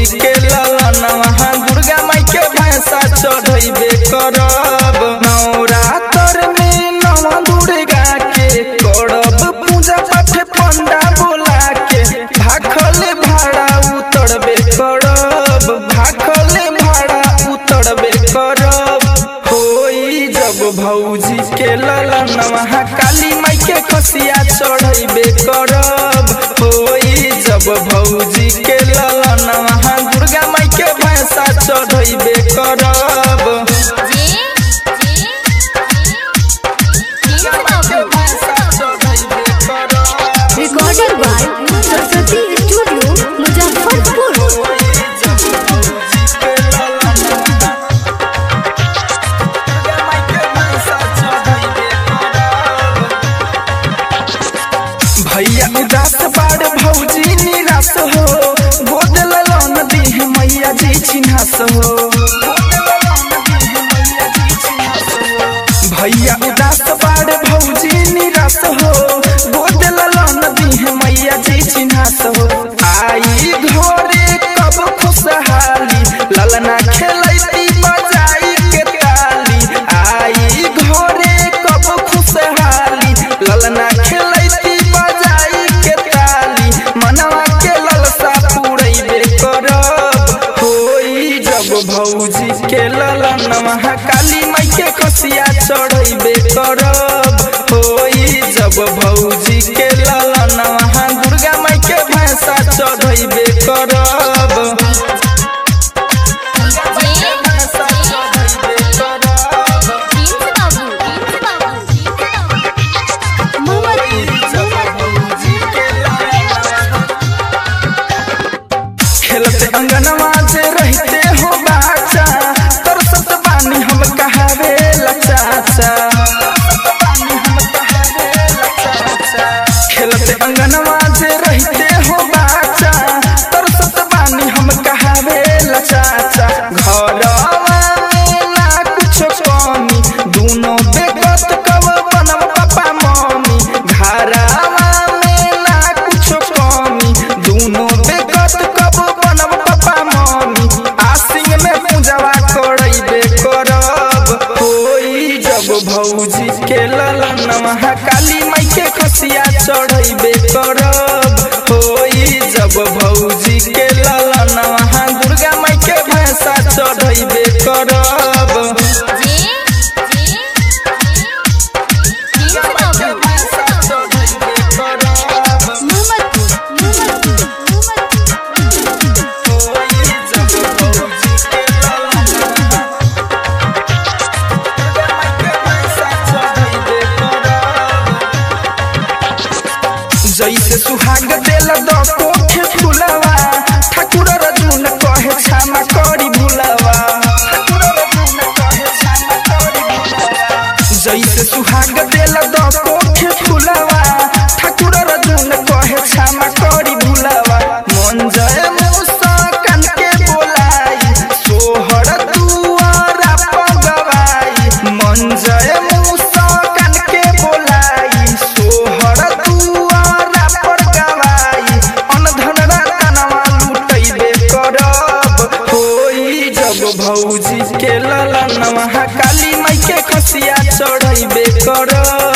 के ललनवा दुर्गा माई के भैंसा चढ़ैबे करब नवरात्र में नव दुर्गा के करब पूजा पाठ पंडा बोला के भाखल भाड़ा उतरबे करब भाखल भाड़ा उतरबे करब होई जब भौजी के ललनवा काली माई के खसिया चढ़ैबे करब होई जब भौजी के ललनवा दुर्गा माई के भैंसा चढ़ैबे करब जे जे बाबू recorded by Saraswati Studio, Muzaffarpur. भैया उदास बाड़ भौजी निराश हो गोद ललन दीह मैया जी छिन्हास हो भैया उदास बाड़ भौजी निराश हो गोद ललन दीह मैया जी छिन्हास हो आई घरे कब खुशहाली ललना खेलैती बजाई के ताली आई घरे कब खुशहाली ललना खेलैती बजाई के ताली मनवा के ललसा पूरैबे करब होई जब भौजी के ललनवा काली माई के खसिया चढ़ैबे करब होई जब भौजी के ललनवा दुर्गा माई के भैंसा चढ़ैबे करब जे प्रिंस बाबू प्रिंस बाबू खेलते अंगनवा जे रहते हो बाचा तरसत बानी हम कहावे लचाचा खेलते अंगनवा जे रहते हो बाचा तरसत बानी हम कहावे लचाचा घरवा में ना कुछ कमी दूनो बेगत कब बनब पापा मम्मी घरवा में ना कुछ कमी दूनो बेगत कब बनब पापा मम्मी आसिंग में पूजवा करैबे करब होई जब भौजी के ललनवा काली माई के खसिया चढ़ैबे करब होई जब भौजी के ललनवा दुर्गा माई के भैंसा चढ़ैबे करब जे जे प्रिंस बाबू जैसे सुहाग देल दको के फुलवा ठाकुर रजुन कहे क्षमा करी भुलवा जैसे सुहाग देल दको के फुलवा ठाकुर रजुन कहे क्षमा करी भुलवा मन जय मूसा कान के बोलाई सोहर दुआरा पगवाई मन जय मूसा कान के बोलाई सोहर दुआरा पर गवाई अनधन रतनवा लुटैबे करब होई जब भौजी के ललनवा काली माई के खसिया चढ़ैबे करब